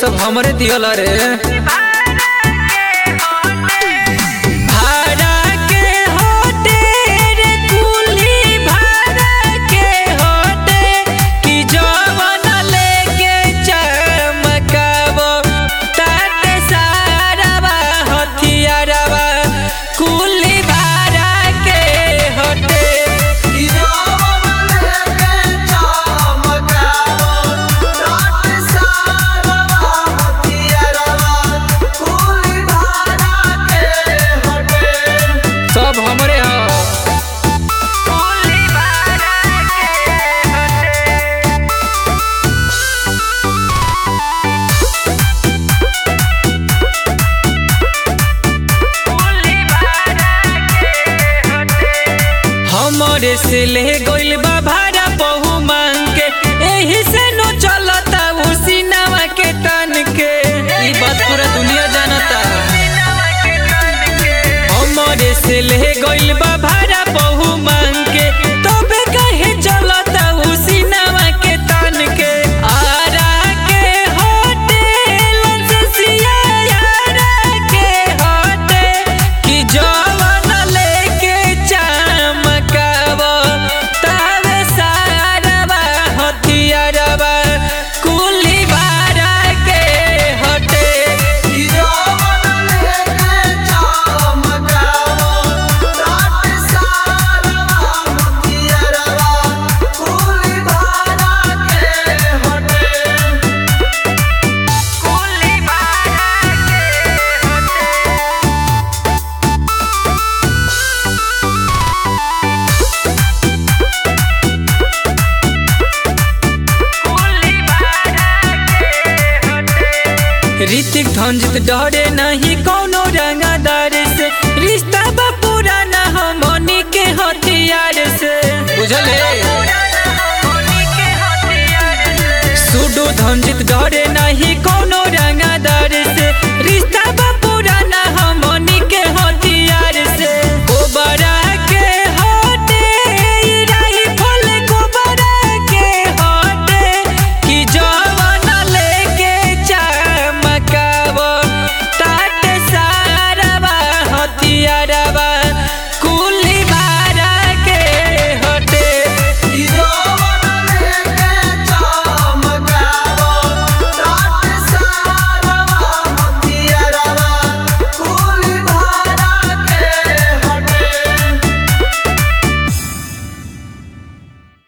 सब हमरे दियल रे भाड़ा के होते रे कुली भाड़ा के होते कि जवन लेके चमकाबो ताते सारावा हथियारवा कुली भाड़ा के होते सब हमरे ह हमरे से ले गइल बा भाड़ा बहु मांग के एही से नो चलता उसी नवा के तन के ई बात पूरा दुनिया जानता हमरे से ले गइल बा भाड़ा बहु मांग के तबे कहे चलता उसी नवा के तन के आरा के होटल ससिया यारा के होटे कि जवन लेके चमकाबो तावे सारवा हथियारवा कुली बारा के होटे ऋतिक धंजित डरे नहीं कोनो रंगदार से रिश्ता बा पुराना हमनी के हथियार से बुझले सुडो धंजित डरे